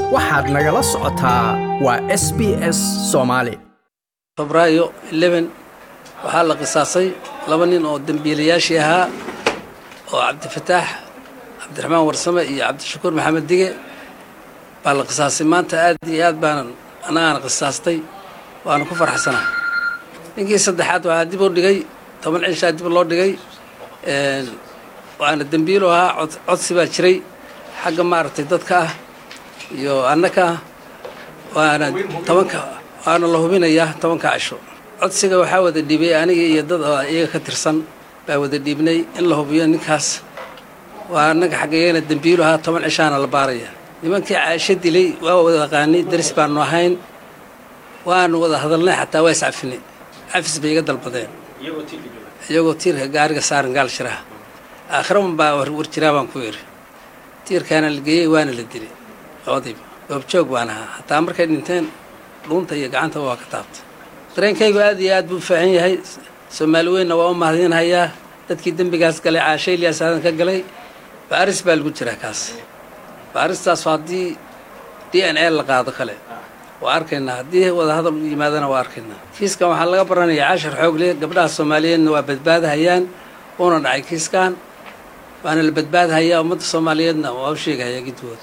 waxaad nagala socotaa waa s b s soomaali febraayo waxaa la qisaasay laba nin oo dembiilayaashii ahaa oo cabdifataax cabdiraxmaan warsame iyo cabdishakuur maxamed dige baa la qisaasay maanta aad iyo aad baanan annagaana qisaastay waana ku farxsanaa ninkii saddexaad waxaa dib u dhigay toban cishaa dib loo dhigay waana dembiilu ahaa codsi baa jiray xagga maaragtay dadka ah iyo annaka ah waana tobanka waana la hubinayaa tobanka cisho codsiga waxaa wada dhiibay aniga iyo dad oo iyaga ka tirsan baa wada dhiibnay in la hubiyo ninkaas waa annaga xaggayagana dembiilu ahaa toban cishaana la baaraya nimankii caasho dilay waa wada aqaanay daris baanu ahayn waanu wada hadalnay xataa waa iscafinay cafis bay iga dalbadeen iyagoo tiirka gaariga saaran gaal shiraha aakhiraban baa war jiraa baan ku yidhi tiirkaana la geeyey waana la dilay labadiiba goobjoog baan ahaa hataa markay dhinteen dhuunta iyo gacantaba waa ka taabtay dareenkaygu aad iyo aad buu faahan yahay soomaali weynna waa u mahadinhayaa dadkii dembigaas galay caasho ilyaas aadan ka galay baaris baa lagu jiraa kaas baaristaas haddii d n a la qaado kale waa arkaynaa haddii wadahadal u yimaadana waa arkaynaa kiiskan waxaa laga baranayaa cashar xoogle gabdhaha soomaaliyeedna waa badbaadahayaan uuna dhacay kiiskan waana la badbaadhayaa ummadda soomaaliyeedna waa u sheegahayaa gidgood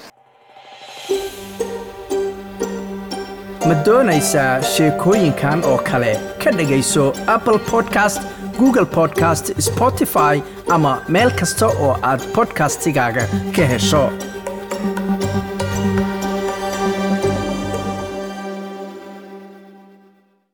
ma doonaysaa sheekooyinkan oo kale ka dhegayso apple podcast google podcast spotify ama meel kasta oo aad bodkastigaaga ka hesho